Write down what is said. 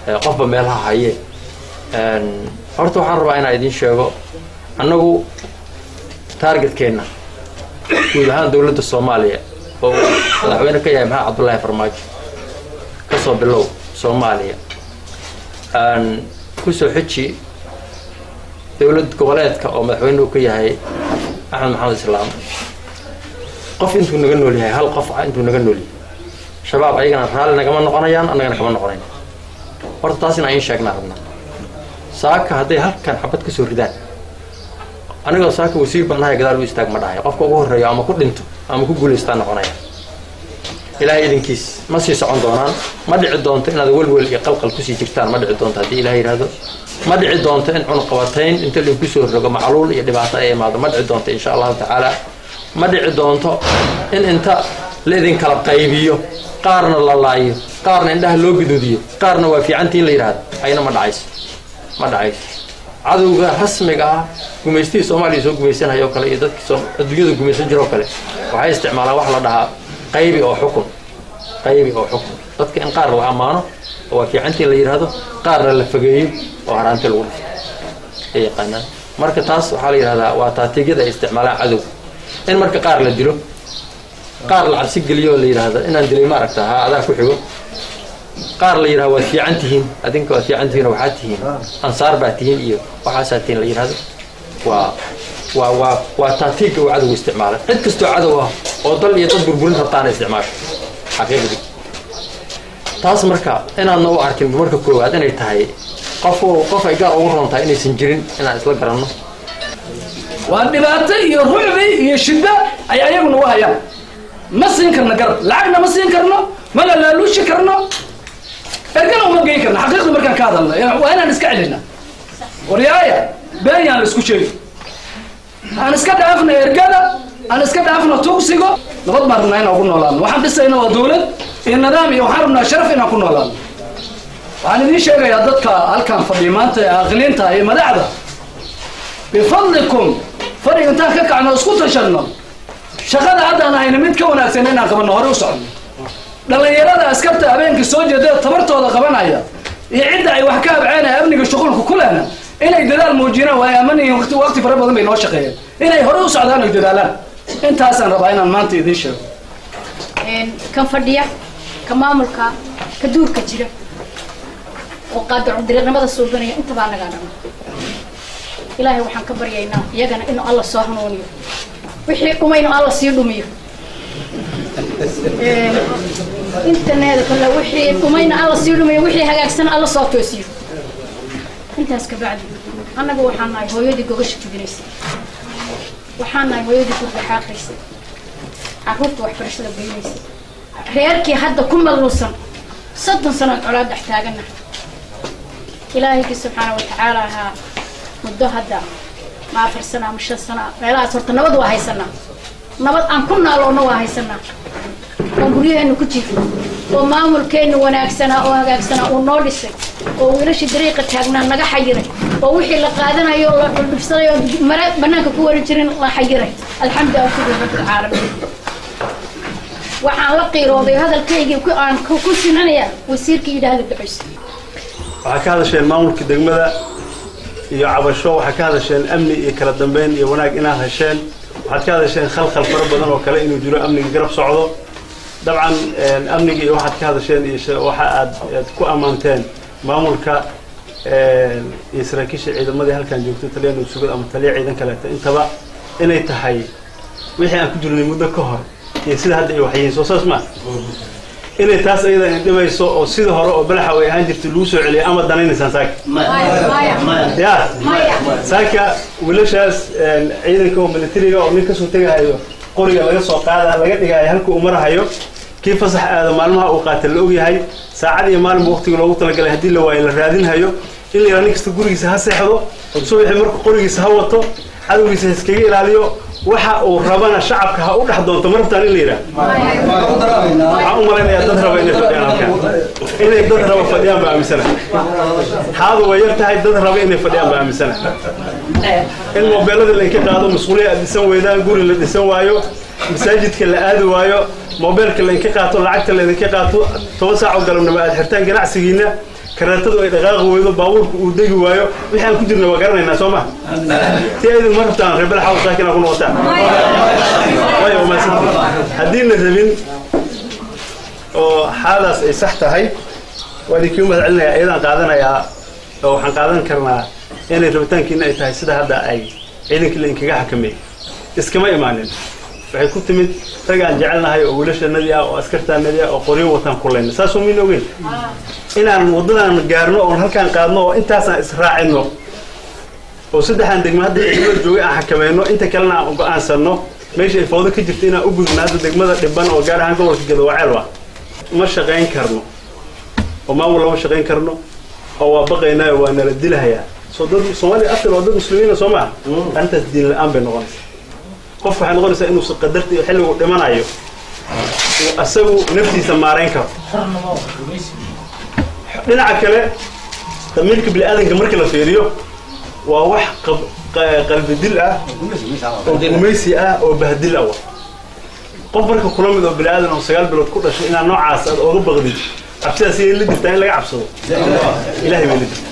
qofba meelaha haye horta waxaan rabaa inaan idiin sheego annagu taargetkeenna guud ahaan dowladda soomaaliya oo uu madaxweyne ka yahay maxamed cabdullaahi farmaajo ka soo bilow soomaaliya kusoo xeji dowlad goboleedka oo madaxweyne uu ka yahay axmed maxamed islaam qof intuu naga nool yahay hal qof intuu naga nool yahay shabaab ayagana raalli nagama noqonayaan annagana kama noqonayn horta taas in aan iin sheegnaa rabnaa saaka hadday halkan xabad ka soo ridaan anigoo saaka wasiir baan nahay gadaal u istaag ma dhahay qofka ugu horreeyo ama ku dhinto ama ku guulaystaa noqonaya ilaahay idinkiis ma sii socon doonaan ma dhici doonto inaad welwel iyo qalqal kusii jirtaan ma dhici doonto haddii ilahay yidhaahdo ma dhici doonto in cunqabatayn inta lainku soo rogo macluul iyo dhibaato ay imaado ma dhici doonto insha allahu tacaala ma dhici doonto in inta la idinkala qaybiyo qaarna la laayo qaarna indhaha loo guduudiyo qaarna waa fiicantiin la yidhaahdo ayna ma dhacayso ma dhacayso cadowga rasmiga ah gumaystihii soomaaliya soo gumaysanaya oo kale iyo dadkii adduunyada gumaysan jira oo kale waxay isticmaalaan wax la dhahaa qaybi oo xukun qaybi oo xukun dadka in qaar la ammaano oo waa fiicantii la yidhaahdo qaarna la fogeeyo oo haraanti lagu dhifto ay yaqaanaan marka taas waxaa la yidhahdaa waa taatiigyada ay isticmaalaan cadow in marka qaar la dilo qaar la cabsi geliyo oo la yidhaahdo inaan dilay ma aragta ha adaa ku xigo qaar la yidhahdo waad fiican tihiin adinka waad fiican tihiin oo waxaad tihiin ansaar baa tihiin iyo waxaasaa tihiin la yidhahdo waa waa waa waa taatiigga uu cadowgu isticmaalay cid kastoo cadow ah oo dal iyo dad burburin rabtaana isticmaasho xaqiiqdii taas marka inaadna u arkin marka koowaad inay tahay qof qof ay gaar ugu roon tahay inaysan jirin inaan isla garanno waa dhibaato iyo rucbi iyo shiddo ay ayagu nagu hayaan ma siin karno garab lacagna ma siin karno mana laaluushi karno ergana uma geyn karno xaqiiqda markaan ka hadalno waa inaan iska celina waryaaya been yaan la isku sheegi aan iska dhaafna ergada aan iska dhaafna tugsigo nabad baan rabnaa inaan ku noolaano waxaan dhisayna waa dawlad iyo nidaam iyo waxaan rabnaa sharaf inaan ku noolaano waxaan idiin sheegayaa dadka halkan fadhiya maanta ee aqliinta iyo madaxda bifadlikum fadhiga intaan ka kacno isku tashanno shaqada haddaan ahayna mid ka wanaagsan inaan qabanno hore u socono dhallinyarada askarta habeenkii soo jeeda tabartooda qabanaya iyo cidda ay wax ka habceenaya amniga shuqulka ku lehna inay dadaal muujiyaan waa aaman yihiin waqti waqti fara badan bay noo shaqeeyeen inay hore u socdaan oy dadaalaan intaasaan rabaa inaan maanta idiin sheego kan fadhiya ka maamulka ka duurka jira oo qaadacu dariiqnimada suubanaya intabaa nagaa dhama ilaahay waxaan ka baryaynaa iyagana inuu alla soo hanuuniyo wixii dhumaynu alla sii dhumiyo intaneeda kale wixii dhumayna alla sii dhumiyo wixii hagaagsana alla soo toosiyo intaas ka bacdi annaga waxaan nahay hooyadii gogasha jubinaysay waxaan nahay hooyadii gurga xaaqaysay carruurta waxbarashada geynaysay reerkii hadda ku malluusan soddon sanood colaad dhex taagana ilaahayki subxaana watacaala ahaa muddo hadda ma afar sana ama shan sana meelahaas horta nabad waa haysanaa nabad aan ku naaloona waa haysanaa oo guryaheenu ku jirno oo maamulkeenu wanaagsanaa oo hagaagsanaa uu noo dhisay oo wiilashii dariiqa taagnaa naga xayiray oo wixii la qaadanayo oo la dhuldhibsaday oo mare banaanka ku waran jirin la xayiray alxamdu alshukru rabbilcaalamiin waxaan la qiirooday hadalkaygii ku aan ku sinanayaa wasiirkii yidhaahda ducaysa waxaa ka hadasheen maamulka degmada iyo cabasho waxaa ka hadasheen amni iyo kala dambeyn iyo wanaag inaad hesheen waxaad ka hadasheen khalkhal fara badan oo kale inuu jiro amniga garab socdo dabcan amniga iyo waxaad ka hadasheen iyo waxa aad aad ku ammaanteen maamulka iyo saraakiisha ciidamadii halkan joogto taliya nugsugad ama taliya ciidan kaleeto intaba inay tahay wixii aan ku jirnay muddo ka hor iyo sida hadda ay waxyihiin soo saas maa inay taas ayada indhimayso oo sida hore oo balaxa ay ahaan jirtay lagu soo celiyo ama danaynaysaan saaka ya saaka wiilashaas ciidanka oo militariga oo nin kasoo tegahayo qoriga laga soo qaada laga dhigayo halka uu marahayo kii fasax aada maalmaha uu qaata la ogyahay saacad iyo maalinba waqtiga loogu talagalay haddii la waayo la raadinhayo in la yidhaha nin kasta gurigiisa ha seexdo subaxii marka qorigiisa ha wato cadowgiisa ha iskaga ilaaliyo waxa uu rabana shacabka ha u dhex doonto ma rabtaan in la yidhaha waxaan u malaynayaa dad raba inay fadhiyaan halkan inay dad raba fadhiyaan baa aaminsana xaadu way yar tahay dad raba inay fadhiyaan baa aaminsana in mobeelada lainka qaado masquuliya aad dhisan weydaan guri la dhisan waayo masaajidka la aadi waayo mobeelka lainka qaato lacagta laidinka qaato toban saac oo galabnimo aad xirtaan ganacsigiina kareetadu ay dhaqaaqi weydo baabuurku uu degi waayo wixii aan ku jirna waa garanaynaa soo ma ti aydin ma rabtaan reebel xaw saakin aa ku noqotaan waayo waa mahadsantihiin haddii la rabin oo xaaladaas ay sax tahay waa idinkii mahad celinayaa iyadaan qaadanayaa oo waxaan qaadan karnaa inay rabitaankiina ay tahay sida hadda ay ciidankii la inkaga xakameeyey iskama imaanin waxay ku timid rag aan jecelnahay oo wiilashanadii ah oo askartaanadii ah oo qoryo wataan kulayna saasoo mayna ogeyn inaan waddadan gaarno oon halkaan qaadno oo intaasaan israacino oo saddexaan degma hadda degmada joogay aan xakamayno inta kalena aan go-aansanno meesha ay foodo ka jirta inaan u gudubno hadda degmada dhiban oo gaar ahaan gobolka gadawaceel ma shaqayn karno oo maamul lama shaqayn karno oo waa baqaynaayo waa nala dilahayaa soo dad soomaaliya after waa dad muslimiina soo maha arrintaas diin la-aan bay noqonaysaa qof waxay noqonaysaa inuusan qadarta iyo xilligu dhimanayo uu asagu naftiisa maarayn karo dhinaca kale damiirka bini-aadanka marka la fiiriyo waa wax qalbi dil ah oo gumaysi ah oo bahdil ah qof marka kula mid oo bini-aadan oo sagaal bilood ku dhashay inaad noocaas aad ooga baqdid cabsidaas iyay la jirtaa in laga cabsado ilahay bay la jirtaa